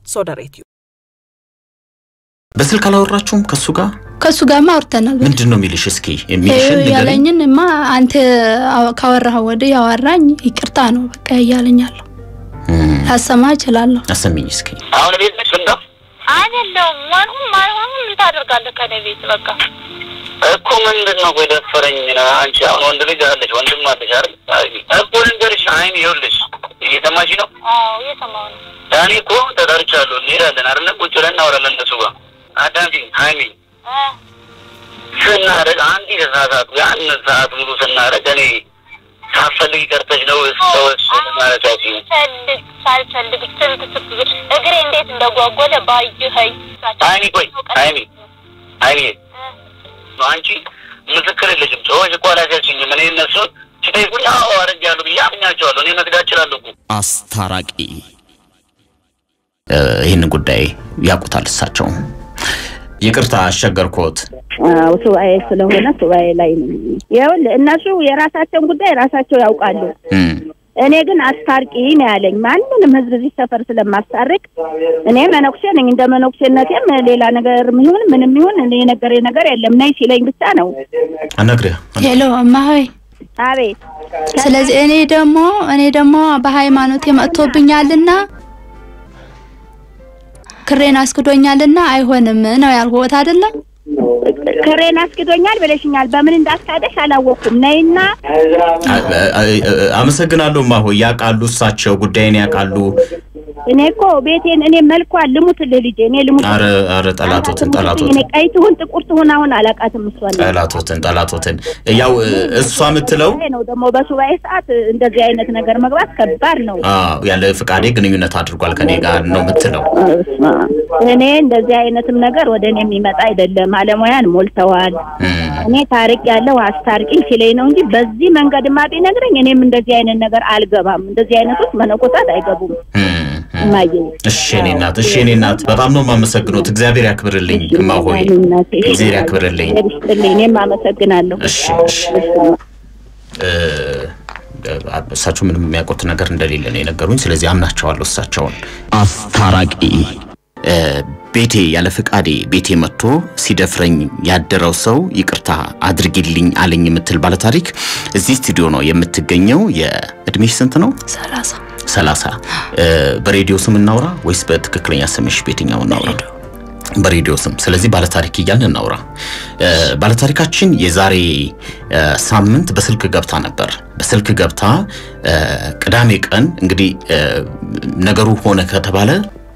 ሶደሬትዩ በስልክ አላወራችሁም ከሱ ጋር? ከሱ ጋርማ አውርተናል። ምንድን ነው የሚልሽ? እስኪ የሚልሽን ንገረኝ። ያለኝን ማ አንተ ካወራህ ወዲህ ያወራኝ ይቅርታ ነው በቃ እያለኛለሁ። ላሰማ እችላለሁ። አሰሚኝ እስኪ። አሁን ቤት ነሽ ፍንዳ? አይደለሁም። ማንሁም ማንሁም ምን ታደርጋለህ ከኔ ቤት በቃ እኮ ምንድን ነው ቆይ ደፈረኝ ነው። አንቺ አሁን ወንድ ልጅ አለሽ ወንድም አለሽ አይደል? እኮ ልንገርሽ፣ አይን ይኸውልሽ፣ እየሰማሽ ነው? አዎ እየሰማሁ ነው። እኔ እኮ ተጠርቻለሁ፣ እንሄዳለን አይደለ? ቁጭ ብለን እናወራለን እነሱ ጋር። አዳምጪኝ ሀይሚ፣ እ ስናደርግ አንድ ተሳሳቱ ያን ሰዓት ሙሉ ስናደርግ እኔ ሳትፈልጊ ቀርተሽ ነው ሰዎች ማለታችን ሳልፈልግ ሳልፈልግ ስንት ስብር እግሬ እንዴት እንደጓጎለ ባየኸኝ። ሀይሚ፣ ቆይ ሀይሚ፣ ሀይሚ አንቺ ምስክር የለሽም። ሰዎች እኮ አላሻችኝም። እኔ እነሱን ሲጠይቁኝ አዎ አድርጌያለሁ ብዬ አምኛቸዋለሁ። እኔ መክዳት እችላለሁ እኮ አስታራቂ ይህን ጉዳይ ያውቁታል እሳቸው። ይቅርታ አስቸገርኩት። አዎ ሱባኤ ስለሆነ ሱባኤ ላይ ነው። ይኸውልህ እነሱ የራሳቸውን ጉዳይ ራሳቸው ያውቃሉ። እም፣ እኔ ግን አስታርቂ ነው ያለኝ። ማንንም ህዝብ እዚህ ሰፈር ስለማስታርቅ እኔ መነኩሴ ነኝ። እንደ መነኩሴነቴም ሌላ ነገር ይሁን ምንም ይሁን እኔ የነገረኝ ነገር የለም። ነይ ሲለኝ ብቻ ነው። አነግርህ ሄሎ እማሆይ፣ አቤት ስለዚህ እኔ ደግሞ እኔ ደግሞ በሃይማኖት መጥቶብኛልና ክሬን አስክዶኛልና አይሆንም ነው ያልኩት አይደለም። ክሬን አስክዶኛል ብለሽኛል። በምን እንዳስካደሽ አላወቅኩም። ነይና አ- አ- አ- አመሰግናለሁ እማሆይ። ያውቃሉ እሳቸው ጉዳይን ያውቃሉ። እኔ እኮ ቤቴን እኔ መልኳን ልሙትልህ ልጄ እኔ ልሙት አረ አረ ጠላቶትን እኔ ጠላቶትን ቀይ ትሁን ጥቁር ትሁን አሁን አላውቃትም። እሷን ጠላቶትን ጠላቶትን ያው እሷ የምትለው ይሄ ነው ደግሞ በሱባኤ ሰዓት እንደዚህ አይነት ነገር መግባት ከባድ ነው። አዎ፣ ያለ ፍቃዴ ግንኙነት አድርጓል ከኔ ጋር ነው የምትለው። እስማ እኔ እንደዚህ አይነትም ነገር ወደ እኔ የሚመጣ አይደለም። አለሙያን ሞልተዋል። እም፣ እኔ ታሪቅ ያለው አስታርቂኝ ሲለኝ ነው እንጂ በዚህ መንገድማ ቢነግረኝ እኔም እንደዚህ አይነት ነገር አልገባም። እንደዚህ አይነቶች መነኮሳት አይገቡም። እም፣ እም። እማዬ እሺ እኔ እናት እሺ እኔ እናት በጣም ነው የማመሰግኑት። እግዚአብሔር ያክብርልኝ እማሆይ፣ እግዚአብሔር ያክብርልኝ። ያክብርልኝ። እኔም አመሰግናለሁ። እሺ እሺ እ፣ እሳቸው ምንም የሚያውቁት ነገር እንደሌለ ነው የነገሩኝ። ስለዚህ አምናቸዋለሁ እሳቸውን። አስታራቂ እ፣ ቤቴ ያለ ፍቃዴ ቤቴ መጥቶ ሲደፍረኝ ያደረው ሰው ይቅርታ አድርጊልኝ አለኝ የምትል ባለታሪክ እዚህ ስቱዲዮ ነው የምትገኘው። የእድሜሽ ስንት ነው? ሰላሳ ሰላሳ በሬዲዮ ስም እናውራ ወይስ በትክክለኛ ስምሽ በየትኛው እናውራ? በሬዲዮ ስም። ስለዚህ ባለታሪክ እያልን እናውራ። እ፣ ባለታሪካችን የዛሬ እ፣ ሳምንት በስልክ ገብታ ነበር። በስልክ ገብታ እ፣ ቅዳሜ ቀን እንግዲህ እ፣ ነገሩ ሆነ ከተባለ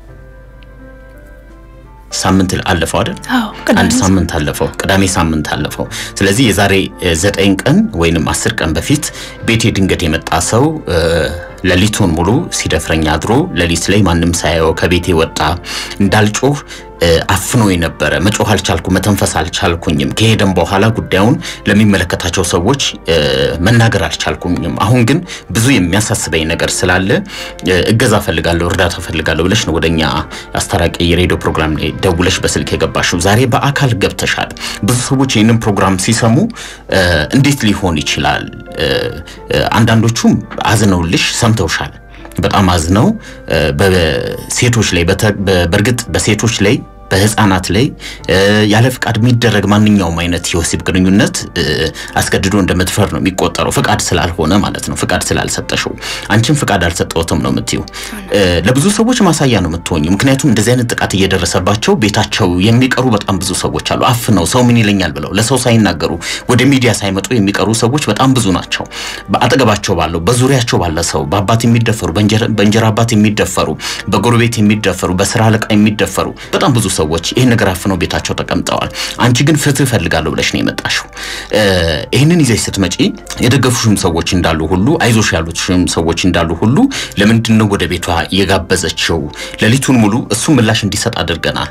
ሳምንት አለፈው አይደል? አዎ ቅዳሜ አንድ ሳምንት አለፈው። ቅዳሜ ሳምንት አለፈው። ስለዚህ የዛሬ እ፣ ዘጠኝ ቀን ወይንም አስር ቀን በፊት ቤቴ ድንገት የመጣ ሰው እ፣ ሌሊቱን ሙሉ ሲደፍረኝ አድሮ ሌሊት ላይ ማንም ሳያየው ከቤቴ ወጣ። እንዳልጮህ እ፣ አፍኖ የነበረ መጮህ አልቻልኩ፣ መተንፈስ አልቻልኩኝም። ከሄደም በኋላ ጉዳዩን ለሚመለከታቸው ሰዎች እ፣ መናገር አልቻልኩኝም። አሁን ግን ብዙ የሚያሳስበኝ ነገር ስላለ እ፣ እገዛ ፈልጋለሁ፣ እርዳታ ፈልጋለሁ ብለሽ ነው ወደኛ አስታራቂ የሬዲዮ ፕሮግራም ላይ ደውለሽ በስልክ የገባሽው። ዛሬ በአካል ገብተሻል። ብዙ ሰዎች ይህንን ፕሮግራም ሲሰሙ እ፣ እንዴት ሊሆን ይችላል? እ፣ እ፣ አንዳንዶቹም አዝነውልሽ ሰምተውሻል። በጣም አዝነው እ፣ በሴቶች ላይ በተ- በ- በእርግጥ በሴቶች ላይ በህፃናት ላይ እ፣ ያለ ፍቃድ የሚደረግ ማንኛውም አይነት የወሲብ ግንኙነት እ፣ አስገድዶ እንደ መድፈር ነው የሚቆጠረው። ፍቃድ ስላልሆነ ማለት ነው። ፍቃድ ስላልሰጠሽው አንቺም ፍቃድ አልሰጠሁትም ነው የምትይው። እ፣ ለብዙ ሰዎች ማሳያ ነው የምትሆኝ። ምክንያቱም እንደዚህ አይነት ጥቃት እየደረሰባቸው ቤታቸው የሚቀሩ በጣም ብዙ ሰዎች አሉ። አፍነው ሰው ምን ይለኛል ብለው ለሰው ሳይናገሩ ወደ ሚዲያ ሳይመጡ የሚቀሩ ሰዎች በጣም ብዙ ናቸው። በአጠገባቸው ባለው በዙሪያቸው ባለ ሰው በአባት የሚደፈሩ በእንጀራ በእንጀራ አባት የሚደፈሩ በጎረቤት የሚደፈሩ በስራ አለቃ የሚደፈሩ በጣም ብዙ ሰዎች ይህን ነገር አፍነው ቤታቸው ተቀምጠዋል። አንቺ ግን ፍትህ እፈልጋለሁ ብለሽ ነው የመጣሽው። እ፣ ይህንን ይዘሽ ስትመጪ የደገፉሽም ሰዎች እንዳሉ ሁሉ አይዞሽ ያሉትሽም ሰዎች እንዳሉ ሁሉ ለምንድን ነው ወደ ቤቷ የጋበዘችው? ሌሊቱን ሙሉ እሱ ምላሽ እንዲሰጥ አድርገናል።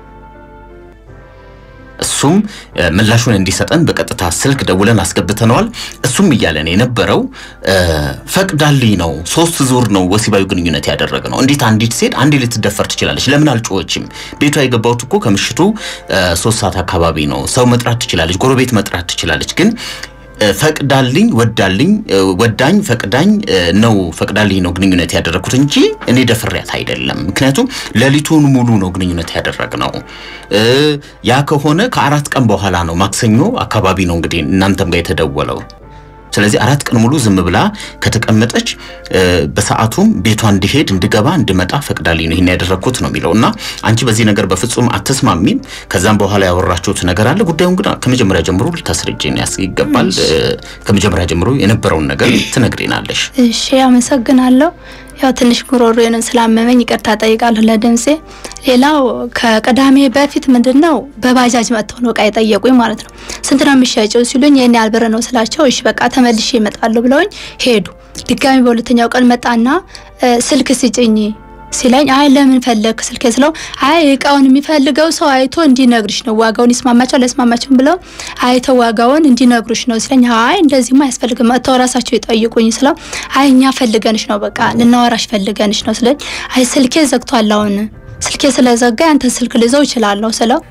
እሱም እ፣ ምላሹን እንዲሰጠን በቀጥታ ስልክ ደውለን አስገብተነዋል። እሱም እያለን የነበረው እ፣ ፈቅዳልኝ ነው። ሶስት ዙር ነው ወሲባዊ ግንኙነት ያደረገ ነው። እንዴት አንዲት ሴት አንዴ ልትደፈር ትችላለች? ለምን አልጮኸችም? ቤቷ የገባሁት እኮ ከምሽቱ እ፣ ሶስት ሰዓት አካባቢ ነው። ሰው መጥራት ትችላለች፣ ጎረቤት መጥራት ትችላለች። ግን ፈቅዳልኝ ወዳልኝ ወዳኝ ፈቅዳኝ ነው ፈቅዳልኝ ነው ግንኙነት ያደረግኩት እንጂ እኔ ደፍሬያት አይደለም። ምክንያቱም ሌሊቱን ሙሉ ነው ግንኙነት ያደረግነው። ያ ከሆነ ከአራት ቀን በኋላ ነው ማክሰኞ አካባቢ ነው እንግዲህ እናንተም ጋር የተደወለው። ስለዚህ አራት ቀን ሙሉ ዝም ብላ ከተቀመጠች በሰዓቱም ቤቷ እንድሄድ እንድገባ እንድመጣ ፈቅዳልኝ ነው ይሄን ያደረግኩት ነው የሚለው እና አንቺ በዚህ ነገር በፍጹም አትስማሚም። ከዛም በኋላ ያወራችሁት ነገር አለ። ጉዳዩን ግን ከመጀመሪያ ጀምሮ ልታስረጅን ይገባል። ከመጀመሪያ ጀምሮ የነበረውን ነገር ትነግሪናለሽ። እሺ፣ አመሰግናለሁ። ያው ትንሽ ጉሮሮዬንም ስላመመኝ ይቅርታ ጠይቃለሁ ለድምፄ። ሌላው ከቅዳሜ በፊት ምንድን ነው በባጃጅ መጥተው ነው እቃ የጠየቁኝ ማለት ነው። ስንት ነው የሚሸጨው ሲሉኝ ይህን ያህል ብር ነው ስላቸው፣ እሺ በቃ ተመልሼ እመጣለሁ ብለውኝ ሄዱ። ድጋሚ በሁለተኛው ቀን መጣና ስልክ ስጭኝ ሲለኝ አይ ለምን ፈለግ ስልክ ስለው አይ እቃውን የሚፈልገው ሰው አይቶ እንዲነግርሽ ነው ዋጋውን ይስማማቸው ለስማማቸውን ብለው አይተው ዋጋውን እንዲነግሩሽ ነው ሲለኝ አይ እንደዚህማ አያስፈልግም መጥተው ራሳቸው ይጠይቁኝ ስለው አይ እኛ ፈልገንሽ ነው በቃ ልናወራሽ ፈልገንሽ ነው ስለኝ አይ ስልኬ ዘግቷል አሁን ስልኬ ስለዘጋ ያንተ ስልክ ልዘው እችላለሁ ስለው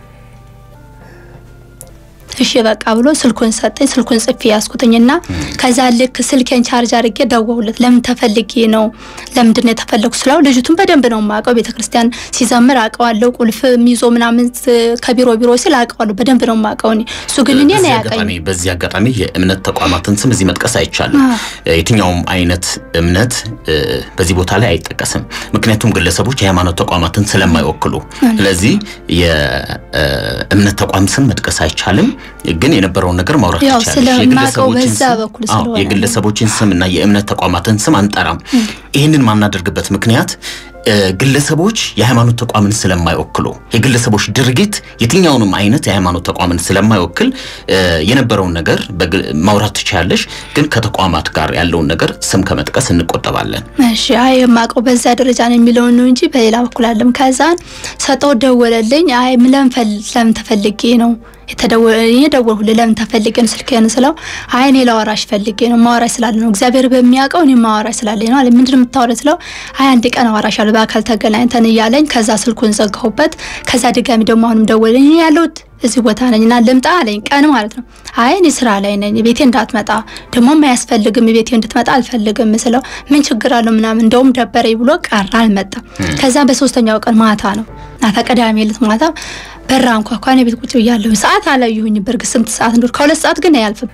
እሺ በቃ ብሎ ስልኩን ሰጠኝ። ስልኩን ጽፌ ያስኩትኝና ከዛ ልክ ስልኬን ቻርጅ አድርጌ ደወሁለት። ለምን ተፈልጌ ነው ለምንድን ነው የተፈለጉ ስለው ልጅቱን በደንብ ነው የማውቀው። ቤተክርስቲያን ሲዘምር አውቀዋለሁ። ቁልፍ ሚዞ ምናምን ከቢሮ ቢሮ ሲል አውቀዋለሁ። በደንብ ነው የማውቀው። እኔ እሱ ግን እኔ ነው ያውቀኝ። በዚህ አጋጣሚ የእምነት ተቋማትን ስም እዚህ መጥቀስ አይቻልም። የትኛውም አይነት እምነት በዚህ ቦታ ላይ አይጠቀስም። ምክንያቱም ግለሰቦች የሃይማኖት ተቋማትን ስለማይወክሉ፣ ስለዚህ የእምነት ተቋም ስም መጥቀስ አይቻልም። ግን የነበረውን ነገር ማውራት ያው ይቻላል። ስለማውቀው በዛ በኩል አዎ፣ ስለሆነ የግለሰቦችን ስም እና የእምነት ተቋማትን ስም አንጠራም። ይህንን ማናደርግበት ምክንያት እ፣ ግለሰቦች የሃይማኖት ተቋምን ስለማይወክሉ የግለሰቦች ድርጊት የትኛውንም አይነት የሃይማኖት ተቋምን ስለማይወክል እ፣ የነበረውን ነገር በግ- ማውራት ትችያለሽ። ግን ከተቋማት ጋር ያለውን ነገር ስም ከመጥቀስ እንቆጠባለን። እሺ አይ የማውቀው በዛ ደረጃ ነው የሚለውን ነው እንጂ በሌላ በኩል አለም። ከዛን ሰጠው ደወለልኝ። አይ ምን ለምን ፈል- ለምን ተፈልጌ ነው የተደወለ እኔ ደወልኩልህ ለምን ተፈልጌ ነው ስልክህን ስለው አይ እኔ ላወራሽ ፈልጌ ነው ማወራሽ ስላለ ነው እግዚአብሔር በሚያውቀው እኔ ማወራሽ ስላለ ነው አለ። ምንድን ነው የምታወራው ስለው አይ አንድ ቀን አወራሻለሁ በአካል ተገናኝተን እያለኝ ከዛ ስልኩን ዘጋሁበት። ከዛ ድጋሚ ደግሞ አሁንም ደወለኝ። እኔ ያለሁት እዚህ ቦታ ነኝ እና ልምጣ አለኝ። ቀን ማለት ነው። አይ እኔ ስራ ላይ ነኝ ቤቴ እንዳትመጣ ደግሞም አያስፈልግም ቤቴ እንድትመጣ አልፈልግም ስለው ምን ችግር አለው ምናምን እንደውም ደበረኝ ብሎ ቀረ አልመጣም። ከዛ በሶስተኛው ቀን ማታ ነው ማታ ቅዳሜ ዕለት ማታ በራ አንኳኳ። እኔ ቤት ቁጭ ብያለሁ። ሰዓት አላየሁኝ በእርግጥ ስንት ሰዓት እንደሆነ ከሁለት ሰዓት ግን አያልፍም።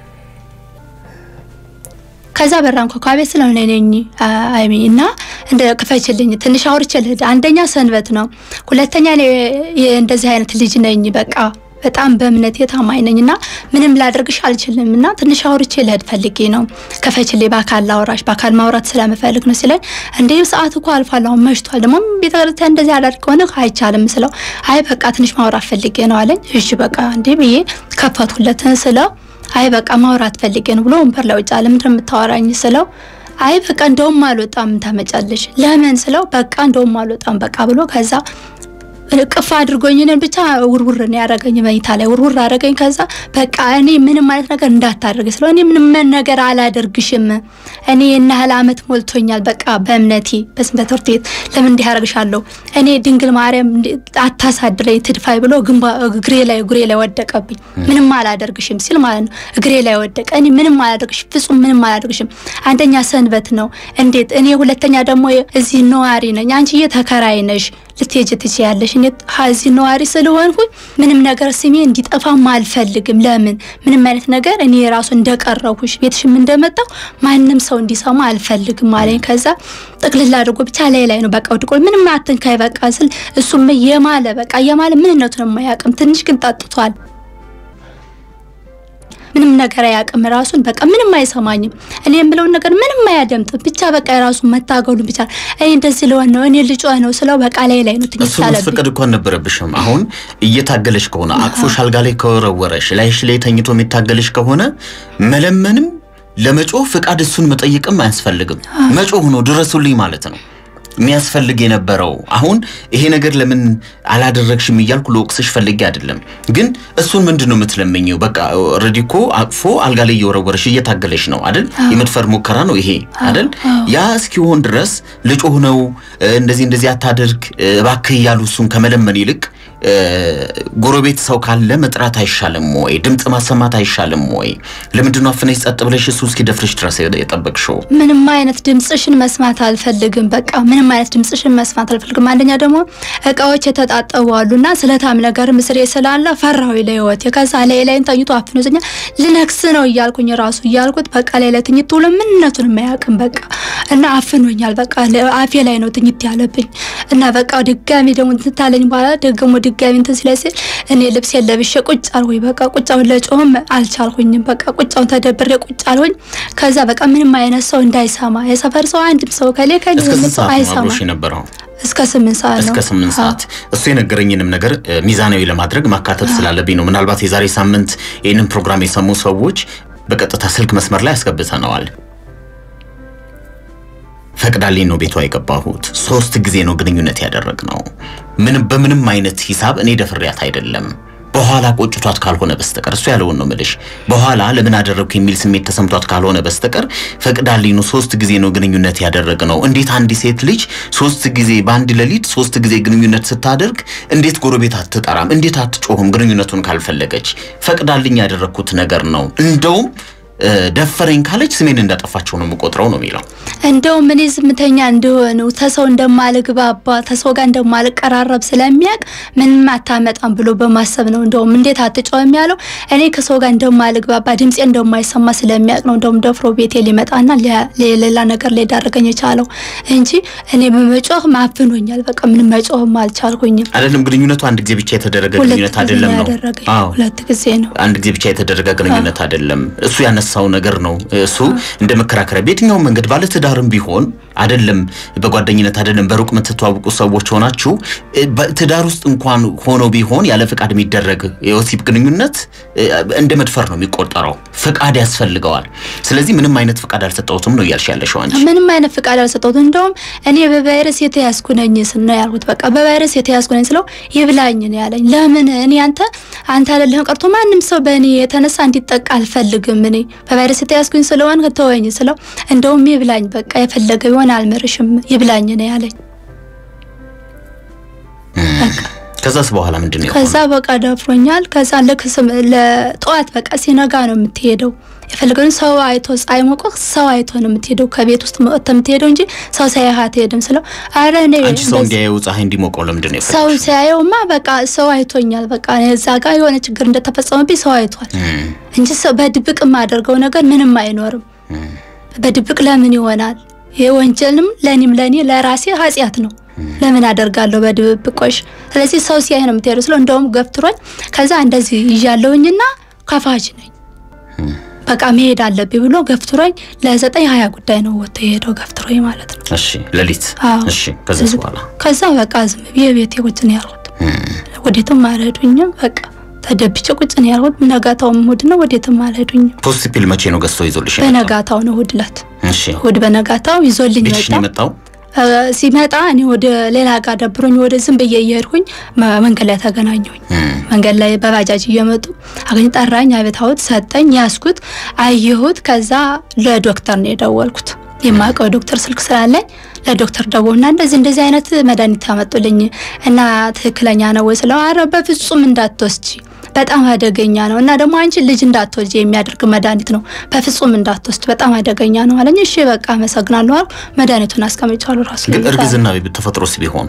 ከዛ በራ አንኳኳ። ቤት ስለሆነ ነኝ አይሚ እና እንደ ክፈችልኝ ትንሽ አውርቼ ልሂድ። አንደኛ ሰንበት ነው፣ ሁለተኛ እኔ እንደዚህ አይነት ልጅ ነኝ በቃ በጣም በእምነቴ ታማኝ ነኝ እና ምንም ላደርግሽ አልችልም እና ትንሽ አውርቼ ልሄድ ፈልጌ ነው ከፈችልኝ፣ በአካል ላውራሽ በአካል ማውራት ስለምፈልግ ነው ሲለኝ፣ እንዴ ሰዓት እኮ አልፏል፣ አሁን መሽቷል፣ ደግሞ ቤተክርስቲያን እንደዚህ አላደርግ ከሆነ አይቻልም ስለው፣ አይ በቃ ትንሽ ማውራት ፈልጌ ነው አለኝ። እሺ በቃ እንዴ ብዬ ከፈትኩለትን ስለው፣ አይ በቃ ማውራት ፈልጌ ነው ብሎ ወንበር ላይ ውጭ አለ። ምንድን ነው የምታወራኝ ስለው አይ በቃ እንደውም አልወጣም ታመጫለሽ። ለምን ስለው በቃ እንደውም አልወጣም በቃ ብሎ ከዛ ቅፍ አድርጎኝ እኔን ብቻ ውርውር ነው ያደረገኝ። መኝታ ላይ ውርውር አደረገኝ። ከዛ በቃ እኔ ምንም አይነት ነገር እንዳታደርግ ስለው እኔ ምንም ነገር አላደርግሽም፣ እኔ የና ያህል አመት ሞልቶኛል። በቃ በእምነቴ በስንበት ትምህርት ቤት ለምን እንዲህ ያደርግሻለሁ? እኔ ድንግል ማርያም አታሳድረኝ ትድፋይ ብሎ ግንባ እግሬ ላይ እግሬ ላይ ወደቀብኝ። ምንም አላደርግሽም ሲል ማለት ነው እግሬ ላይ ወደቀ። እኔ ምንም አላደርግሽም፣ ፍጹም ምንም አላደርግሽም። አንደኛ ሰንበት ነው እንዴት እኔ ሁለተኛ ደግሞ እዚህ ነዋሪ ነኝ፣ አንቺ እየተከራይ ነሽ ልትሄጂ ትችያለሽ። እኔ እዚህ ነዋሪ ስለሆንኩኝ ምንም ነገር ስሜ እንዲጠፋም አልፈልግም። ለምን ምንም አይነት ነገር እኔ ራሱ እንደቀረሁሽ ቤትሽም እንደመጣው ማንም ሰው እንዲሰማ አልፈልግም አለኝ። ከዛ ጥቅልል አድርጎ ብቻ ላይ ላይ ነው በቃ ወድቆ ምንም አትንካይ በቃ ስል እሱም የማለ በቃ የማለ ምንነቱን የማያውቅም ትንሽ ግን ጠጥቷል። ምንም ነገር አያውቅም። ራሱን በቃ ምንም አይሰማኝም። እኔ የምለውን ነገር ምንም አያደምጥም። ብቻ በቃ የራሱን መታገሉ ብቻ እኔ እንደዚህ ለሆን ነው እኔ ልጇ ነው ስለው በቃ ላይ ላይ ነው ትንሽ እሱን ሳለብኝ ማስፈቀድ እኮ አልነበረብሽም። አሁን እየታገለሽ ከሆነ አቅፎሽ አልጋ ላይ ከወረወረሽ ላይሽ ላይ ተኝቶ የሚታገልሽ ከሆነ መለመንም ለመጮህ ፍቃድ እሱን መጠየቅም አያስፈልግም። መጮህ ነው ድረሱልኝ ማለት ነው የሚያስፈልግ የነበረው። አሁን ይሄ ነገር ለምን አላደረግሽም እያልኩ ለወቅስሽ ፈልጌ አይደለም፣ ግን እሱን ምንድን ነው የምትለምኘው? በቃ ኦልሬዲ እኮ አቅፎ አልጋ ላይ እየወረወረሽ እየታገለሽ ነው አይደል? የመድፈር ሙከራ ነው ይሄ አይደል? ያ እስኪሆን ድረስ ልጮህ ነው እንደዚህ እንደዚህ አታደርግ እባክህ እያሉ እሱን ከመለመን ይልቅ እ፣ ጎረቤት ሰው ካለ መጥራት አይሻልም ወይ? ድምፅ ማሰማት አይሻልም ወይ? ለምንድን ነው አፍነሽ ጸጥ ብለሽ እሱ እስኪደፍርሽ ድረስ የጠበቅሽው? ምንም አይነት ድምፅሽን መስማት አልፈልግም። በቃ ምንም አይነት ድምፅሽን መስማት አልፈልግም። አንደኛ ደግሞ እቃዎች የተጣጠቡ አሉና ስለታም ነገር ምስሬ ስላለ ፈራዊ ለህይወቴ። ከዛ ላይ ላይን ተኝቶ አፍኖኛል። ልነክስ ነው እያልኩኝ ራሱ እያልኩት በቃ ላይ ላይ ትኝት ብሎ ምንነቱን የማያውቅም በቃ እና አፍኖኛል። በቃ ለ- አፌ ላይ ነው ትኝት ያለብኝ እና በቃ ድጋሚ ደግሞ ትታለኝ በኋላ ደግሞ ድጋሚ እንትን ሲለኝ ሲል እኔ ልብሴን ለብሼ ቁጭ አልኩኝ። በቃ ቁጫውን ለጮህም አልቻልኩኝም። በቃ ቁጫውን ተደብሬ ቁጭ አልኩኝ። ከዛ በቃ ምንም አይነት ሰው እንዳይሰማ የሰፈር ሰው አንድም ሰው ከሌ ከሌ እስከ ስንት ሰው ሰዓት ነው አይሰማ አብሮሽ የነበረው? እስከ ስምንት ሰዓት ነው። እስከ ስምንት አዎ። ሰዓት እሱ የነገረኝንም ነገር እ፣ ሚዛናዊ ለማድረግ ማካተት ስላለብኝ ነው። ምናልባት የዛሬ ሳምንት ይህንን ፕሮግራም የሰሙ ሰዎች በቀጥታ ስልክ መስመር ላይ አስገብተነዋል። ፈቅዳልኝ ነው ቤቷ የገባሁት። ሶስት ጊዜ ነው ግንኙነት ያደረግነው። ምንም በምንም አይነት ሂሳብ እኔ ደፍሬያት አይደለም። በኋላ ቆጭቷት ካልሆነ በስተቀር እሱ ያለውን ነው ምልሽ። በኋላ ለምን አደረግኩ የሚል ስሜት ተሰምቷት ካልሆነ በስተቀር ፈቅዳልኝ ነው ሶስት ጊዜ ነው ግንኙነት ያደረግነው። እንዴት አንድ ሴት ልጅ ሶስት ጊዜ በአንድ ሌሊት ሶስት ጊዜ ግንኙነት ስታደርግ እንዴት ጎረቤት አትጠራም? እንዴት አትጮህም? ግንኙነቱን ካልፈለገች ፈቅዳልኝ ያደረግኩት ነገር ነው። እንደውም እ፣ ደፈረኝ ካለች ስሜን እንዳጠፋቸው ነው የምቆጥረው ነው የሚለው። እንደውም እኔ ዝምተኛ እንደሆነ ተሰው እንደማልግባባ ተሰው ጋር እንደማልቀራረብ ስለሚያውቅ ምንም አታመጣም ብሎ በማሰብ ነው። እንደውም እንዴት አትጮህም ያለው እኔ ከሰው ጋር እንደማልግባባ ድምፄ እንደማይሰማ ስለሚያውቅ ነው። እንደውም ደፍሮ ቤቴ ሊመጣና ሊያ- ሌላ ነገር ሊዳርገኝ የቻለው እንጂ እኔ በመጮህ ማፍኖኛል። በቃ ምንም መጮህም አልቻልኩኝም። አይደለም ግንኙነቱ አንድ ጊዜ ብቻ የተደረገ ሁለት ግንኙነት ጊዜ አይደለም ነው ነው። ያደረገኝ። አዎ ሁለት ጊዜ ነው። አንድ ጊዜ ብቻ የተደረገ ግንኙነት አይደለም። እሱ ያነሳው ነገር ነው። እሱ እንደ መከራከሪያ በየትኛውም መንገድ ባለትዳርም ቢሆን አይደለም በጓደኝነት አይደለም በሩቅ የምትተዋወቁ ሰዎች ሆናችሁ እ፣ በትዳር ውስጥ እንኳን ሆኖ ቢሆን ያለ ፍቃድ የሚደረግ የወሲብ ግንኙነት እ፣ እንደ መድፈር ነው የሚቆጠረው። ፍቃድ ያስፈልገዋል። ስለዚህ ምንም አይነት ፍቃድ አልሰጠሁትም ነው እያልሽ ያለሽው አንቺ። ምንም አይነት ፍቃድ አልሰጠሁት። እንደውም እኔ በቫይረስ የተያዝኩ ነኝ ስል ነው ያልኩት። በቃ በቫይረስ የተያዝኩ ነኝ ስለው ይብላኝ ነው ያለኝ። ለምን እኔ አንተ አንተ አይደለህም ቀርቶ ማንም ሰው በእኔ የተነሳ እንዲጠቃ አልፈልግም። እኔ በቫይረስ የተያዝኩኝ ስለሆን ተወኝ ስለው እንደውም ይብላኝ በቃ የፈለገ ቢሆን አልምርሽም ይብላኝ ነው ያለኝ። ከዛስ በኋላ ምንድን ነው ከዛ የሆነው? በቃ ደፍሮኛል። ከዛ ልክ ስም- ለጠዋት በቃ ሲነጋ ነው የምትሄደው። የፈለገውን ሰው አይቶ ፀሐይ ሞቆህ ሰው አይቶ ነው የምትሄደው። ከቤት ውስጥ ወጥተህ የምትሄደው እንጂ ሰው ሳያህ አትሄድም ስለው አረ እኔ አንቺ ሰው እንደዚህ- እንዲያየው ፀሐይ እንዲሞቀው ለምንድን ነው ሰው የፈለግሽው? ሲያየውማ በቃ ሰው አይቶኛል። በቃ እኔ እዛ ጋር የሆነ ችግር እንደተፈጸመብኝ ሰው አይቷል እም፣ እንጂ ሰው በድብቅ የማደርገው ነገር ምንም አይኖርም። በድብቅ ለምን ይሆናል? ይህ ወንጀልም ለኔም ለኔ ለራሴ ኃጢአት ነው። ለምን አደርጋለሁ በድብቆሽ? ስለዚህ ሰው ሲያይ ነው የምትሄደው ስለው እንደውም ገፍትሮኝ ከዛ እንደዚህ ይዣለሁኝና ከፋች ነኝ በቃ መሄድ አለብኝ ብሎ ገፍትሮኝ ለዘጠኝ ሀያ ጉዳይ ነው ወጥቶ የሄደው ገፍትሮኝ ማለት ነው። እሺ ሌሊት አዎ። እሺ ከዛስ በኋላ ከዛ በቃ ዝም ብዬ ቤቴ ቁጭ ነው ያልኩት። ወዴትም አልሄዱኝም። በቃ ተደብቼ ቁጭ ነው ያልኩት። በነጋታውም እሑድ ነው፣ ወዴትም አልሄዱኝም። ፖስት ፒል መቼ ነው ገዝቶ ይዞልሽ የመጣው? በነጋታው ነው እሑድ ዕለት እሺ እሑድ በነጋታው ይዞልኝ ቤትሽ መጣ። ነው የመጣው? እ፣ ሲመጣ እኔ ወደ ሌላ ጋር ደብሮኝ ወደ ዝም ብዬ እየሄድኩኝ መ- መንገድ ላይ ተገናኘሁኝ። እም፣ መንገድ ላይ በባጃጅ እየመጡ አገኝ ጠራኝ። አቤት አውት ሰጠኝ፣ ያስኩት፣ አየሁት። ከዛ ለዶክተር ነው የደወልኩት። የማውቀው ዶክተር ስልክ ስላለኝ ለዶክተር ደወልና እንደዚህ እንደዚህ አይነት መድኃኒት አመጡልኝ እና ትክክለኛ ነው ወይ ስለው አረ በፍጹም እንዳትወስጂ በጣም አደገኛ ነው እና ደግሞ አንቺ ልጅ እንዳትወልጂ የሚያደርግ መድኃኒት ነው፣ በፍጹም እንዳትወስድ በጣም አደገኛ ነው አለኝ። እሺ በቃ አመሰግናለሁ አልኩ። መድኃኒቱን አስቀምጫለሁ ራሱ ግን ላይ እርግዝና ተፈጥሮስ ቢሆን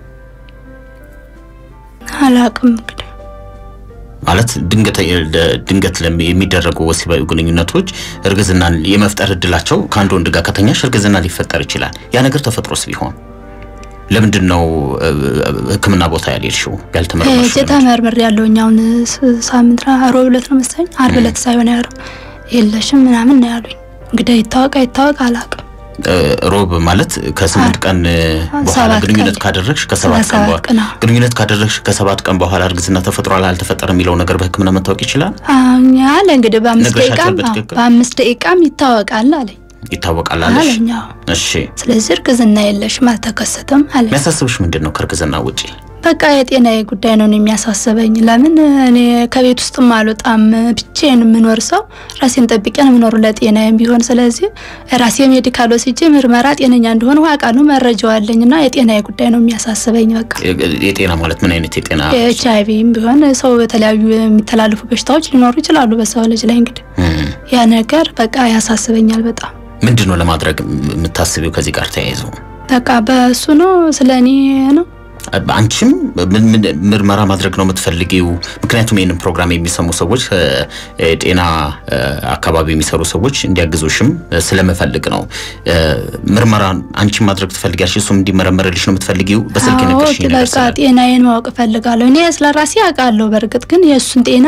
አላውቅም እንግዲህ ማለት ድንገት ድንገት ለሚ- የሚደረጉ ወሲባዊ ግንኙነቶች እርግዝናን የመፍጠር እድላቸው ከአንድ ወንድ ጋር ከተኛሽ እርግዝና ሊፈጠር ይችላል። ያ ነገር ተፈጥሮስ ቢሆን ለምንድን ነው እ፣ ሕክምና ቦታ ያልሄድሽው ያልተመረመርሽው? ሄጄ ተመርምሬ ያለሁኝ አሁን ስ- ሳምንት ራ- ሮብ ዕለት ነው መሰለኝ ዓርብ ዕለት ሳይሆን ያሉ የለሽም ምናምን ነው ያሉኝ። እንግዲህ ይታወቅ አይታወቅ አላውቅም። እ፣ ሮብ ማለት ከስምንት ቀን እ፣ በኋላ ሰባት ግንኙነት ቀን። ካደረግሽ ከሰባት ቀን ሰባት በኋላ ቀን፣ አዎ። ግንኙነት ካደረግሽ ከሰባት ቀን በኋላ እርግዝና ተፈጥሯል አልተፈጠረም የሚለው ነገር በሕክምና መታወቅ ይችላል አሁን ያለ እንግዲህ በአምስት ነግረሻቸው ደቂቃም አዎ፣ በትክክል? በአምስት ደቂቃም ይታወቃል አለኝ ይታወቃል አለሽ? አለኝ። አዎ። እሺ ስለዚህ እርግዝና የለሽም አልተከሰተም አለኝ። የሚያሳስብሽ ምንድን ነው ከእርግዝና ውጪ? በቃ የጤናዬ ጉዳይ ነው የሚያሳስበኝ። ለምን እኔ ከቤት ውስጥም አልወጣም ብቻዬን የምኖር ሰው ራሴን ጠብቄ ነው የምኖሩ ለጤናዬም ቢሆን። ስለዚህ ራሴ ሜዲካል ወስጄ ምርመራ ጤነኛ እንደሆነ አውቃለሁ፣ መረጃው አለኝ እና የጤናዬ ጉዳይ ነው የሚያሳስበኝ። በቃ የጤና ማለት ምን አይነት የጤና የኤች አይቪም ቢሆን ሰው የተለያዩ የሚተላለፉ በሽታዎች ሊኖሩ ይችላሉ በሰው ልጅ ላይ እንግዲህ ያ ነገር በቃ ያሳስበኛል በጣም። ምንድን ነው ለማድረግ የምታስቢው ከዚህ ጋር ተያይዘው? በቃ በእሱ ነው ስለ እኔ ነው አንቺም ምን ምን ምርመራ ማድረግ ነው የምትፈልጊው? ምክንያቱም ይህንን ፕሮግራም የሚሰሙ ሰዎች ጤና አካባቢ የሚሰሩ ሰዎች እንዲያግዙሽም ስለምፈልግ ነው። ምርመራ አንቺም ማድረግ ትፈልጊያለሽ፣ እሱም እንዲመረመርልሽ ነው የምትፈልጊው? በስልክ የነገርሽኝ ነገር በቃ ጤናዬን ማወቅ እፈልጋለሁ። እኔ ስለ ራሴ አውቃለሁ። በእርግጥ ግን የእሱን ጤና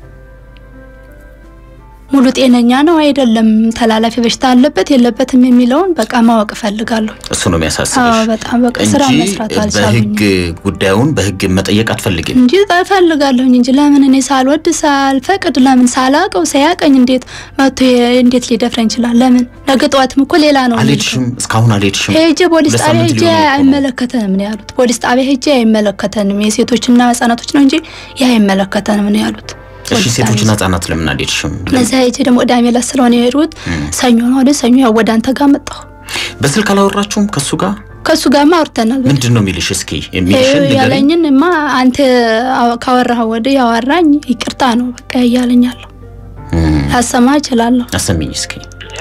ሙሉ ጤነኛ ነው አይደለም፣ ተላላፊ በሽታ አለበት የለበትም የሚለውን በቃ ማወቅ እፈልጋለሁ። እሱ ነው የሚያሳስብሽ በጣም በቃ ስራ መስራት እንጂ አልቻሉኝ በህግ ጉዳዩን በህግ መጠየቅ አትፈልጊም? እንጂ እፈልጋለሁኝ እንጂ ለምን እኔ ሳልወድ ሳልፈቅድ ለምን ሳላቀው ሳያቀኝ እንዴት መቶ እንዴት ሊደፍረኝ ይችላል? ለምን ነገ ጠዋትም እኮ ሌላ ነው አልሄድሽም? እስካሁን አልሄድሽም? ሄጄ ፖሊስ ሁለት ጣቢያ ሳምንት ሄጄ ሊሆን እኮ ነው። አይመለከተንም ነው ያሉት። ፖሊስ ጣቢያ ሄጄ አይመለከተንም የሴቶችና ህጻናቶች ነው እንጂ ይህ አይመለከተንም ነው ያሉት። እሺ ፖሊስ ሴቶችና ጣቢያ ህጻናት ለምን አልሄድሽም? ለዛ ሄጄ ደግሞ ቅዳሜ ዕለት ስለሆነ የሄድኩት ሰኞ ነው። ወደ ሰኞ ያው ወደ አንተ ጋር መጣሁ። በስልክ አላወራችሁም ከሱ ጋር? ከእሱ ጋርማ አውርተናል። ምንድን ነው የሚልሽ? እስኪ የሚልሽን ንገሪኝ። ያለኝን ማ አንተ አው- ካወራህ ወደ ያወራኝ ይቅርታ ነው በቃ እያለኛለሁ እም፣ ላሰማ እችላለሁ። አሰሚኝ እስኪ።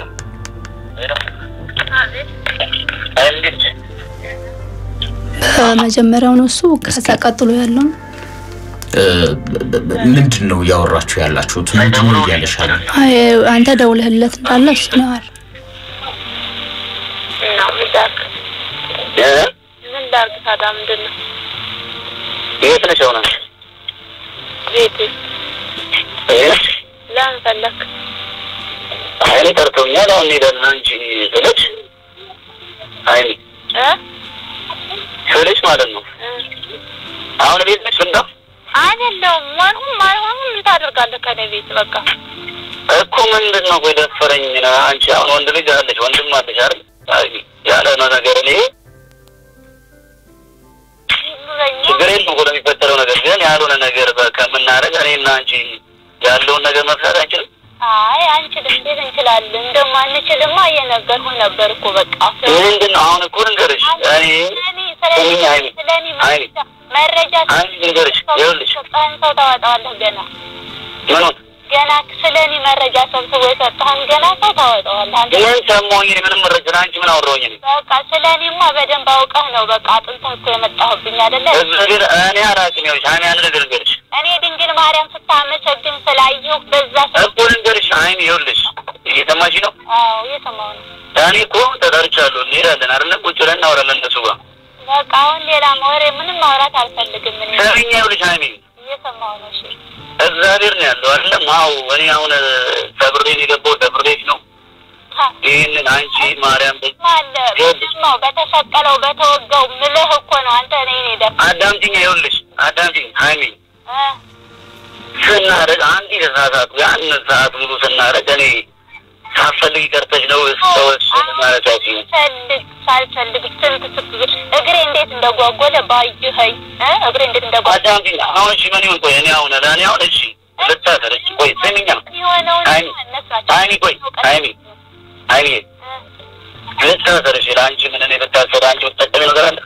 በመጀመሪያው ነው እሱ ከዛ ቀጥሎ ያለው እ፣ በ- በ- ምንድን ነው እያወራችሁ ያላችሁት? ምንድን ነው እያለሻል? አይ አንተ ደውለህለት እንዳለ እሱ ነው ያለ። እና ምን ላድርግ ምን ላድርግ ታዲያ ምንድን ነው የት ነሽ አሁን አንቺ? ቤት እ? ለምን ፈለክ አይ እኔ ጠርተውኛል አሁን እንሄዳለን አንቺ ስልሽ አይ እ ስልሽ ማለት ነው እ አሁን ቤት ነሽ ፍንዳ አይደለሁም ማንሁም ማንሁም ምን ታደርጋለህ ከኔ ቤት በቃ እኮ ምንድን ነው ቆይ ደፈረኝ ነው አንቺ አሁን ወንድ ልጅ አለሽ ወንድም አለሽ አይደል አይ ያለ ነው ነገር እኔ ይኑረኝ ችግር የለም እኮ ለሚፈጠረው ነገር ግን ያልሆነ ነገር በ- ከምናደርግ እኔና አንቺ ያለውን ነገር መፍታት አንችልም አይ አንችልም እንዴት እንችላለን እንደማንችልማ እየነገርኩህ ነበር እኮ በቃ ምንድን ነው አሁን እኮ ልንገርሽ እኔ ስሚኝ አይኔ ስለኔ አይኔ መረጃ አንቺ ልንገርሽ ይኸውልሽ ሰጠህን ሰው ታወጣዋለህ ገና ምኑን ገና ስለ እኔ መረጃ ሰብስቦ የሰጠህን ገና ሰው ታወጣዋለህ አንተ ምን ሰማሁኝ እኔ ምንም መረጃ አንቺ ምን አወራሁኝ እኔ በቃ ስለ እኔማ በደንብ አውቀህ ነው በቃ አጥንተህ እኮ የመጣሁብኝ አይደለ እዚህ ግን እኔ አላውቅም ይኸውልሽ እኔ አንድ ነገር ልንገርሽ እኔ ድንግል ማርያም ስታመሰግን ስላየሁ በዛ ሰ እኮ ልንገርሽ አይኔ ይኸውልሽ እየሰማሽ ነው አዎ እየሰማሁ ነው እኔ እኮ ተጠርቻለሁ እንሄዳለን አይደለ ቁጭ ብለን እናወራለን እነሱ ጋር በቃ አሁን ሌላ ወሬ ምንም ማውራት አልፈልግም እኔ ሰሚኛ ይኸውልሽ አይኔ እየሰማሁ ነው እሺ እግዚአብሔር ነው ያለው አይደለም አዎ እኔ አሁን ተብሬን የገባው ተብሬሽ ነው ታ- ይህንን አንቺ ማርያም በ- ማለ በደማው በተሰቀለው በተወጋው ምልህ እኮ ነው አንተ እኔ እኔ ደፍ አዳምጪኝ ይኸውልሽ አዳምጪኝ ሀይሚ ስናደርግ አንድ የተሳሳቱ ያን ሰዓት ሙሉ ስናደርግ እኔ ሳትፈልጊ ቀርተሽ ነው ሰዎች ማለታችን ፈልግ ሳልፈልግ ስንት ስት እግሬ እንዴት እንደጓጎለ ባየኸኝ እ እግሬ እንዴት እንደጓጎለ አዳምጪኝ አሁን እሺ ምን ይሁን ቆይ እኔ አሁን ለእኔ አሁን እሺ ልታሰር እሺ ቆይ ስሚኛ የሆነውን አይኒ እነሱ ናቸው አይኒ ቆይ አይኒ አይኒ ልታሰር እሺ ለአንቺ ምን እኔ ልታሰር አንቺ የምትጠቀሚ ነገር አለ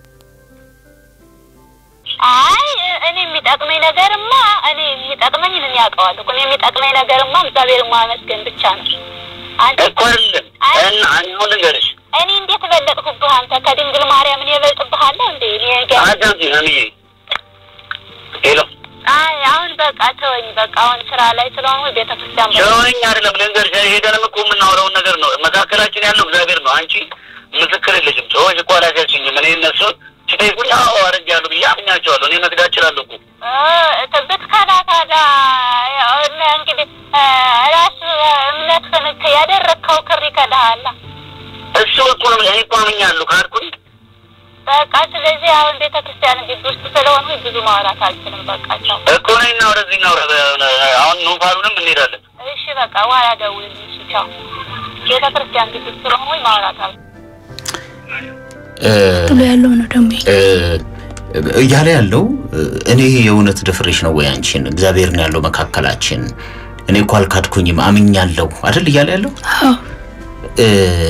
አይ እኔ የሚጠቅመኝ ነገርማ እኔ የሚጠቅመኝ እኔ ያውቀዋለሁ እኮ እኔ የሚጠቅመኝ ነገርማ እግዚአብሔር ማመስገን ብቻ ነው። አንተ እኮ አይደለም እና እኔ አሁን ልንገርሽ እኔ እንዴት በለጥኩብህ አንተ ከድንግል ማርያም እኔ እበልጥብሃለሁ እንዴ? እኔ ገ- አዳምጪኝ ሀይሚዬ ሄሎ አይ አሁን በቃ ተወኝ። በቃ አሁን ስራ ላይ ስለሆንኩ ቤተክርስቲያን በ- ሸወኝ አይደለም ልንገርሽ ሄደንም እኮ የምናወራውን ነገር ነው መካከላችን ያለው እግዚአብሔር ነው አንቺ ምስክር የለሽም ሰዎች እኮ አላሻችኝም እኔ እነሱን ሲጠይቁኝ አዎ አድርጌያለሁ ብዬ አምኛቸዋለሁ እኔ መክዳት እችላለሁ እኮ እ ብትከዳ ታዲያ ያው እነ እንግዲህ እ ራሱ እምነትህን እኮ ያደረግከው ክር ይከዳሃል። እሱ እኮ ነው እኔ እኮ አምኛለሁ ካልኩኝ በቃ ስለዚህ አሁን ቤተክርስቲያን ግቢ ውስጥ ስለሆንኩ ብዙ ማውራት አልችልም። በቃ ቻው። እኮ ነኝና ወደዚህ እናውራ አሁን ኑፋሉንም እንሄዳለን እሺ በቃ በኋላ ደውልልኝ። እሺ ቻው። ቤተክርስቲያን ግቢ ውስጥ ስለሆንኩ ማውራት አልችልም። እ፣ ጥሎ ያለው ነው ደግሞ ይሄ። እ፣ እያለ ያለው እኔ የእውነት ደፍሬሽ ነው ወይ አንቺን እግዚአብሔር ነው ያለው መካከላችን እኔ እኮ አልካድኩኝም አምኛለሁ አይደል እያለ ያለው አዎ እ፣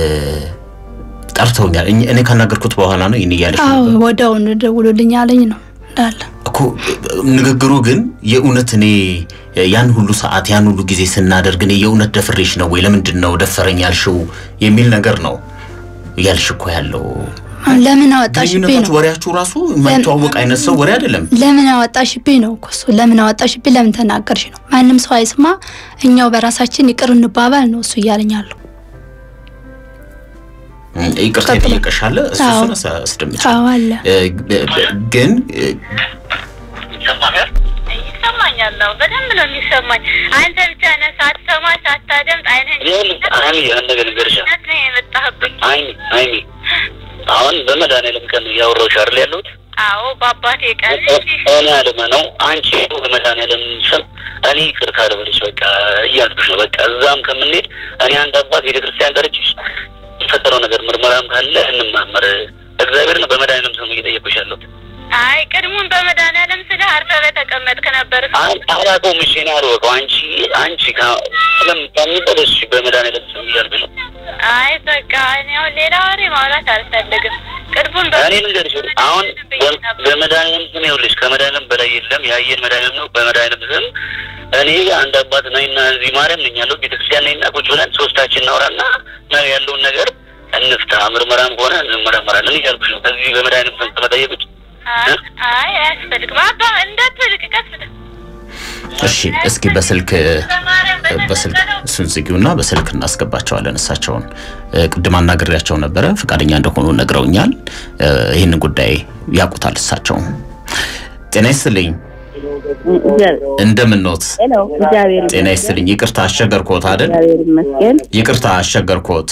ጠርተውኛል እኝ- እኔ ካናገርኩት በኋላ ነው ይህን እያለሽ አዎ ነበር ወዲያውኑ ደውሎልኝ አለኝ ነው እንዳለ እኮ ንግግሩ ግን የእውነት እኔ ያን ሁሉ ሰዓት ያን ሁሉ ጊዜ ስናደርግ እኔ የእውነት ደፍሬሽ ነው ወይ ለምንድን ነው ደፈረኝ ያልሽው የሚል ነገር ነው እያልሽ እኮ ያለው ለምን አወጣሽብኝ ግንኙነታችሁ ነው ወሬያችሁ ራሱ የማይተዋወቅ አይነት ሰው ወሬ አይደለም ለምን አወጣሽብኝ ነው እኮ እሱ ለምን አወጣሽብኝ ለምን ተናገርሽ ነው ማንም ሰው አይስማ እኛው በራሳችን ይቅር እንባባል ነው እሱ እያለኝ አለው ይቅርታ ቀጥሎ። ይጠየቀሻለ እሱ አዎ። እሱን አስ- አስደምጪ አዎ አለ እ፣ ግን እ፣ ይሰማሃል? ይሰማኛል። አዎ በደንብ ነው የሚሰማኝ። አንተ ብቻ ነህ ሳትሰማ ሳታደምጥ አይንህን ይኸውልህ አይሚ አንድ ነገር ልንገርሽ ነት ነው የመጣህብኝ። አይሚ አይሚ አሁን በመድኃኒዓለም ቀን ነው እያወራሁሽ አይደል ያለሁት አዎ በአባቴ ቀን እኔ አለመ ነው አንቺ በመድኃኒዓለም ስም እኔ ይቅርታ ልበልሽ በቃ እያልኩሽ ነው በቃ እዛም ከምንሄድ እኔ አንድ አባት ቤተክርስቲያን ጠርቼሽ የፈጠረው ነገር ምርመራም ካለ እንማመር እግዚአብሔር ነው በመድኃኒዓለም ስም እየጠየኩሽ ያለሁት አይ ቅድሙን በመድኃኒዓለም ስለ አርፈህ በተቀመጥክ ነበር። አይ አላውቀውም እሺ እኔ አልወቀው አንቺ አንቺ ከምታሚበል እሺ በመድኃኒዓለም ስም እያልኩሽ ነው አይ በቃ እኔ አሁን ሌላ ወሬ ማውራት አልፈልግም። ቅድሙን እኔ ልንገርሽ አሁን በ- በመድኃኒዓለም ስም ይኸውልሽ ከመድኃኒዓለም በላይ የለም ያየን መድኃኒዓለም ነው በመድኃኒዓለም ስም እኔ አንድ አባት ነኝና እዚህ ማርያም ነኝ ያለው ቤተክርስቲያን ነኝና ቁጭ ብለን ሶስታችን እናውራና ነው ያለውን ነገር እንፍታ ምርመራም ከሆነ እንመረመራለን እያልኩሽ ነው ከዚህ በመድኃኒዓለም ስም ከመጠየቅ ውጭ አይ አይ አያስፈልግም። አባ እንዳትልቅ ቀስ ብለህ እሺ እስኪ በስልክ በስልክ እሱን ዝጊውና በስልክ እናስገባቸዋለን እሳቸውን እ፣ ቅድም አናግሬያቸው ነበረ ፈቃደኛ እንደሆኑ ነግረውኛል እ፣ ይህንን ጉዳይ ያውቁታል እሳቸው ጤና ይስጥልኝ እንደምን ኖት ሄሎ እግዚአብሔር ጤና ይስጥልኝ ይቅርታ አስቸገርኮት አይደል እግዚአብሔር ይመስገን። ይቅርታ አስቸገርኮት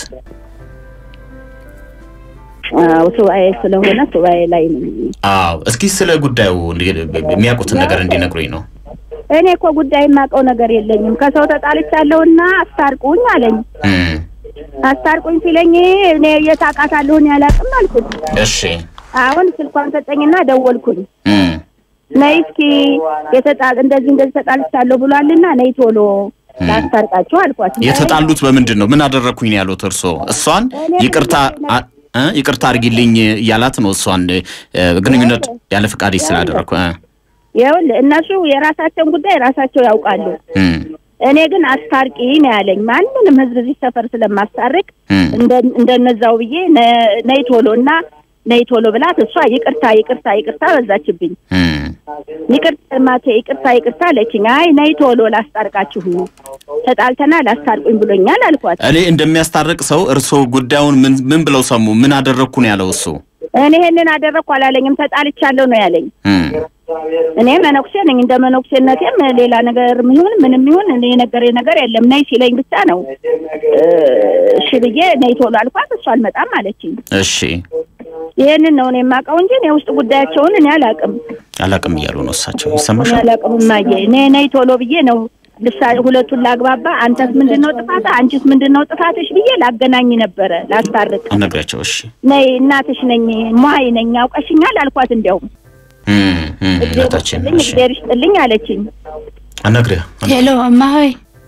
አዎ ሱባኤ ስለሆነ ሱባኤ ላይ ነኝ። አዎ እስኪ ስለ ጉዳዩ እንዲ- የሚያውቁትን ነገር እንዲነግሩኝ ነው እኔ እኮ ጉዳይ የማውቀው ነገር የለኝም። ከሰው ተጣልቻለሁና አስታርቁኝ አለኝ። እም፣ አስታርቁኝ ሲለኝ እኔ የት አውቃታለሁ እኔ አላውቅም አልኩት። እሺ አሁን ስልኳን ሰጠኝና ደወልኩኝ። እም፣ ነይ እስኪ የተጣ እንደዚህ እንደዚህ ተጣልቻለሁ ብሏልና ነይ ቶሎ ላስታርቃችሁ አልኳት። የተጣሉት በምንድን ነው ምን አደረግኩኝ ነው ያሉት እርሶ እሷን ይቅርታ አ- እ? ይቅርታ አድርጊልኝ እያላት ነው እሷን እ፣ ግንኙነት ያለ ፈቃድ ስላደረግኩ እ፣ ይኸውልህ እነሱ የራሳቸውን ጉዳይ ራሳቸው ያውቃሉ። እም፣ እኔ ግን አስታርቂ ነው ያለኝ። ማንንም ህዝብ እዚህ ሰፈር ስለማስታርቅ እም፣ እንደ- እንደነዛው ብዬ ነ- ነይ ቶሎ እና ነይ ቶሎ ብላት እሷ ይቅርታ ይቅርታ ይቅርታ በዛችብኝ። እም። ይቅርታ ማቴ ይቅርታ ይቅርታ አለችኝ። አይ ነይ ቶሎ ላስታርቃችሁ ተጣልተና ላስታርቁኝ ብሎኛል አልኳት። እኔ እንደሚያስታርቅ ሰው እርሶ ጉዳዩን ምን ምን ብለው ሰሙ? ምን አደረግኩ ነው ያለው እሱ? እኔ ይሄንን አደረግኩ አላለኝም፣ ተጣልቻለሁ ነው ያለኝ። እም፣ እኔ መነኩሴ ነኝ። እንደ መነኩሴነቴም ሌላ ነገር ይሁን ምንም ይሁን እኔ የነገረኝ ነገር የለም። ነይ ሲለኝ ብቻ ነው እ፣ እሺ ብዬ ነይ ቶሎ አልኳት። እሷ አልመጣም አለችኝ። እሺ ይሄንን ነው እኔ የማውቀው እንጂ እኔ ውስጥ ጉዳያቸውን እኔ አላውቅም። አላቅም እያሉ ነው እሳቸው። እኔ ይሰማሻል? አላውቅም እማዬ። እኔ ነይ ቶሎ ብዬ ነው ልሳ ሁለቱን ላግባባ፣ አንተስ ምንድን ነው ጥፋት፣ አንቺስ ምንድን ነው ጥፋትሽ ብዬ ላገናኝ ነበረ ላስታርቅ። አነግሪያቸው። እሺ ነይ እናትሽ ነኝ ሟይ ነኝ አውቀሽኛል አልኳት። እንዲያውም እም፣ እም፣ እግዜር እናታችን ይስጥልኝ እሺ እግዜር ይስጥልኝ አለችኝ። አነግሪያ ሄሎ እማሆይ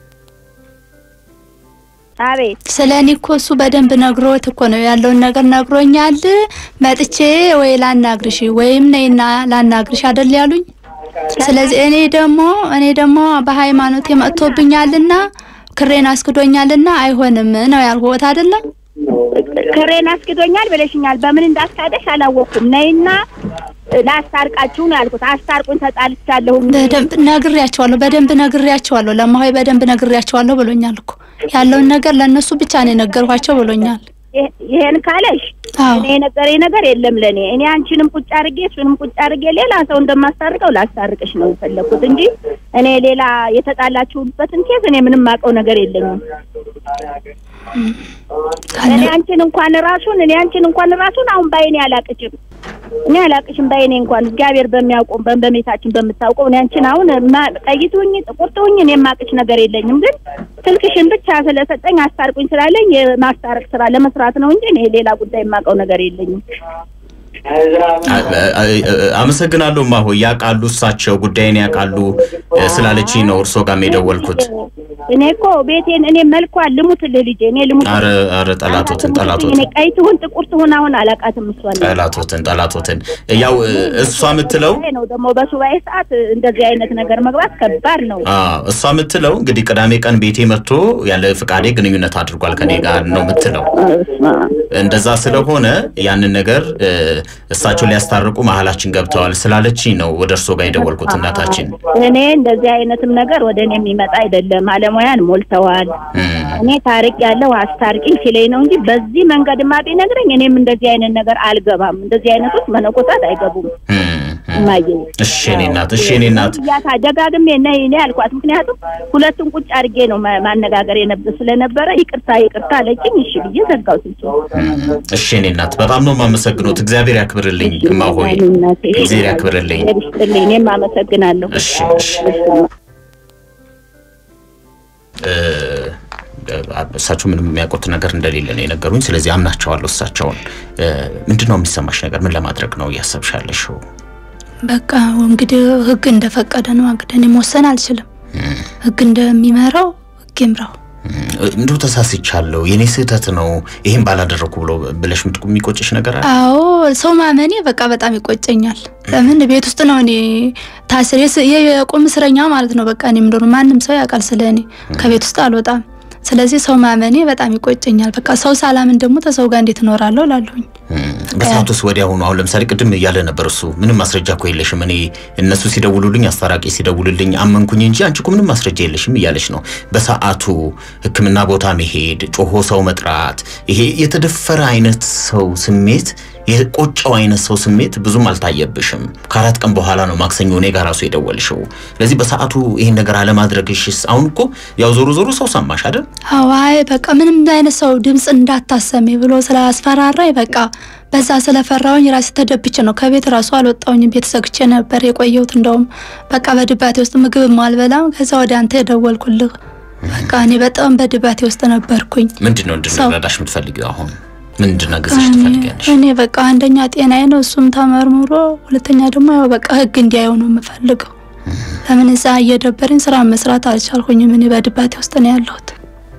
አቤት ስለ እኔ እኮ እሱ በደንብ ነግሮት እኮ ነው ያለውን ነገር ነግሮኛል። መጥቼ ወይ ላናግርሽ ወይም ነይና ላናግርሽ አይደል ያሉኝ። ስለዚህ እኔ ደግሞ እኔ ደግሞ በሃይማኖት መጥቶብኛልና ክሬን አስክዶኛልና አይሆንም ነው ያልኩት አይደለም። ክሬን አስክዶኛል ብለሽኛል። በምን እንዳስካደሽ አላወቅኩም። ነይና ላስታርቃችሁ ነው ያልኩት። አስታርቁኝ ተጣልቻለሁ። በደንብ ነግሬያቸዋለሁ። በደንብ ነግሬያቸዋለሁ። ለማሆይ በደንብ ነግሬያቸዋለሁ ብሎኛል እኮ ያለውን ነገር ለእነሱ ብቻ ነው የነገርኳቸው ብሎኛል። ይህ- ይሄን ካለሽ አዎ እኔ የነገረኝ ነገር የለም ለእኔ። እኔ አንቺንም ቁጭ አድርጌ እሱንም ቁጭ አድርጌ ሌላ ሰው እንደማስታርቀው ላስታርቅሽ ነው የፈለኩት እንጂ እኔ ሌላ የተጣላችሁበትን ኬዝ እኔ ምንም ማውቀው ነገር የለኝም። እኔ አንቺን እንኳን ራሱን እኔ አንቺን እንኳን ራሱን አሁን ባይኔ አላቅችም። እኔ አላቅሽም ባይኔ እንኳን እግዚአብሔር በሚያውቀው በ- በሜታችን በምታውቀው እኔ አንቺን አሁን ማ- ቀይ ትሁኝ ጥቁር ትሁኝ እኔ የማቅሽ ነገር የለኝም። ግን ስልክሽን ብቻ ስለሰጠኝ አስታርቁኝ ስላለኝ የማስታረቅ ስራ ለመስራት ነው እንጂ እኔ ሌላ ጉዳይ የማውቀው ነገር የለኝም። አመሰግናለሁ ማሆ ያውቃሉ፣ እሳቸው ጉዳይን ያውቃሉ ስላለችኝ ነው እርሶ ጋር የደወልኩት። እኔ እኮ ቤቴን እኔ መልኳን ልሙትልህ ልጄ እኔ ልሙት አረ አረ ጠላቶትን እኔ ጠላቶትን ቀይ ትሁን ጥቁር ትሁን አሁን አላውቃትም። እሷን ጠላቶትን ጠላቶትን ያው እሷ የምትለው ይሄ ነው ደግሞ በሱባኤ ሰዓት እንደዚህ አይነት ነገር መግባት ከባድ ነው። አዎ እሷ የምትለው እንግዲህ ቅዳሜ ቀን ቤቴ መጥቶ ያለ ፍቃዴ ግንኙነት አድርጓል ከኔ ጋር ነው የምትለው። እንደዛ ስለሆነ ያንን ነገር እ፣ እሳቸው ሊያስታርቁ መሀላችን ገብተዋል ስላለችኝ ነው ወደ እርሶ ጋር የደወልኩት እናታችን። እኔ እንደዚህ አይነትም ነገር ወደ እኔ የሚመጣ አይደለም። አለሙያን ሞልተዋል። እም፣ እኔ ታሪቅ ያለው አስታርቂኝ ሲለኝ ነው እንጂ በዚህ መንገድማ ቢነግረኝ እኔም እንደዚህ አይነት ነገር አልገባም። እንደዚህ አይነቶች መነኮሳት አይገቡም። እም፣ እም። እማዬ እሺ እኔ እናት እሺ እኔ እናት ያታ ደጋግሜ ነይ ነይ አልኳት። ምክንያቱም ሁለቱን ቁጭ አድርጌ ነው ማ- ማነጋገር የነበር ስለነበረ ይቅርታ ይቅርታ አለችኝ። እሺ ብዬ ዘጋው ስልኬ። እሺ እኔ እናት በጣም ነው የማመሰግኖት። እግዚአብሔር ያክብርልኝ እማሆይ፣ እናቴ፣ እግዚአብሔር ያክብርልኝ። እግዚአብሔር ይስጥልኝ። እኔም አመሰግናለሁ። እሺ እሺ እ፣ እሳቸው ምንም የሚያውቁት ነገር እንደሌለ ነው የነገሩኝ። ስለዚህ አምናቸዋለሁ እሳቸውን። እ፣ ምንድን ነው የሚሰማሽ ነገር? ምን ለማድረግ ነው እያሰብሽ ያለሽው? በቃ እንግዲህ ህግ እንደፈቀደ ነው። እንግዲህ እኔ መወሰን አልችልም። ህግ እንደሚመራው ህግ ይምራው። እንዲሁ ተሳስቻለሁ፣ የኔ ስህተት ነው፣ ይሄን ባላደረኩ ብሎ ብለሽ ምት- የሚቆጭሽ ነገር አለ? አዎ ሰው ማመኔ በቃ በጣም ይቆጨኛል። ለምን ቤት ውስጥ ነው እኔ ታስሬ ስ- የቁም እስረኛ ማለት ነው። በቃ እኔ ምንድነው ማንም ሰው ያውቃል ስለ እኔ ከቤት ውስጥ አልወጣም። ስለዚህ ሰው ማመኔ በጣም ይቆጨኛል። በቃ ሰው ሳላምን ደግሞ ተሰው ጋር እንዴት እኖራለሁ ላለሁኝ በሰዓቱ ውስጥ ወዲያውኑ አሁን ለምሳሌ ቅድም እያለ ነበር እሱ ምንም ማስረጃ እኮ የለሽም፣ እኔ እነሱ ሲደውሉልኝ አስታራቂ ሲደውልልኝ አመንኩኝ እንጂ አንቺ እኮ ምንም ማስረጃ የለሽም እያለች ነው። በሰዓቱ ሕክምና ቦታ መሄድ፣ ጮሆ ሰው መጥራት፣ ይሄ የተደፈረ አይነት ሰው ስሜት የቆጨው አይነት ሰው ስሜት ብዙም አልታየብሽም። ከአራት ቀን በኋላ ነው ማክሰኞ እኔ ጋር ራሱ የደወልሽው። ስለዚህ በሰዓቱ ይሄን ነገር አለማድረግሽስ አሁን እኮ ያው ዞሮ ዞሮ ሰው ሰማሽ አይደል? አዋይ በቃ ምንም አይነት ሰው ድምፅ እንዳታሰሚ ብሎ ስላስፈራራኝ በቃ በዛ ስለፈራውኝ ራሴ ተደብቼ ነው ከቤት ራሱ አልወጣውኝም። ቤት ዘግቼ ነበር የቆየሁት። እንደውም በቃ በድባቴ ውስጥ ምግብ አልበላም። ከዛ ወደ አንተ የደወልኩልህ በቃ እኔ በጣም በድባቴ ውስጥ ነበርኩኝ። ምንድን ነው እንድንረዳሽ የምትፈልጊው አሁን ምንድን ነው ገዝሽ እኔ- ትፈልጊያለሽ? እኔ በቃ አንደኛ ጤናዬ ነው፣ እሱም ተመርምሮ፣ ሁለተኛ ደግሞ ያው በቃ ህግ እንዲያየው ነው የምፈልገው። ለምን እዛ እየደበረኝ ስራ መስራት አልቻልኩኝም። እኔ በድባቴ ውስጥ ነው ያለሁት።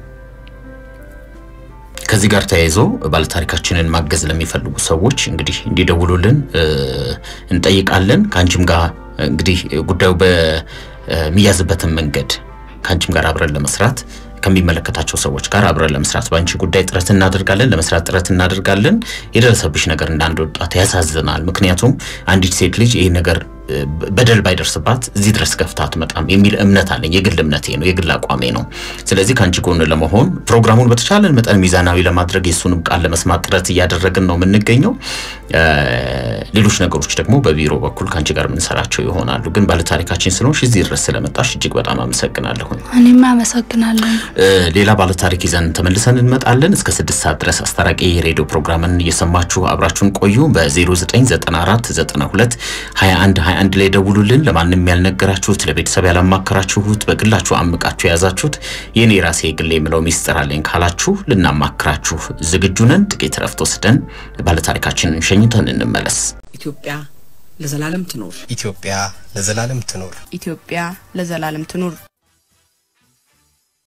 ከዚህ ጋር ተያይዞ ባለታሪካችንን ማገዝ ለሚፈልጉ ሰዎች እንግዲህ እንዲደውሉልን እ፣ እንጠይቃለን። ከአንቺም ጋር እንግዲህ ጉዳዩ በሚያዝበትን መንገድ ከአንቺም ጋር አብረን ለመስራት ከሚመለከታቸው ሰዎች ጋር አብረን ለመስራት በአንቺ ጉዳይ ጥረት እናደርጋለን፣ ለመስራት ጥረት እናደርጋለን። የደረሰብሽ ነገር እንዳንድ ወጣት ያሳዝናል። ምክንያቱም አንዲት ሴት ልጅ ይህ ነገር እ፣ በደል ባይደርስባት እዚህ ድረስ ገፍታ አትመጣም የሚል እምነት አለኝ። የግል እምነቴ ነው፣ የግል አቋሜ ነው። ስለዚህ ከአንቺ ጎን ለመሆን ፕሮግራሙን በተቻለን መጠን ሚዛናዊ ለማድረግ የእሱንም ቃል ለመስማት ጥረት እያደረግን ነው የምንገኘው። እ፣ ሌሎች ነገሮች ደግሞ በቢሮ በኩል ከአንቺ ጋር የምንሰራቸው ይሆናሉ። ግን ባለታሪካችን ስለሆንሽ እዚህ ድረስ ስለመጣሽ እጅግ በጣም አመሰግናለሁ። እኔም አመሰግናለሁ። እ፣ ሌላ ባለታሪክ ይዘን ተመልሰን እንመጣለን። እስከ ስድስት ሰዓት ድረስ አስታራቂ የሬዲዮ ፕሮግራምን እየሰማችሁ አብራችሁን ቆዩ። በ0994 92 21 21 ላይ ደውሉልን። ለማንም ያልነገራችሁት፣ ለቤተሰብ ያላማከራችሁት፣ በግላችሁ አምቃችሁ የያዛችሁት የኔ ራሴ የግሌ የምለው ሚስጥር አለኝ ካላችሁ ልናማክራችሁ ዝግጁ ነን። ጥቂት ረፍት ወስደን ባለታሪካችንን ሸኝተን እንመለስ። ኢትዮጵያ ለዘላለም ትኖር። ኢትዮጵያ ለዘላለም ትኖር። ኢትዮጵያ ለዘላለም ትኑር።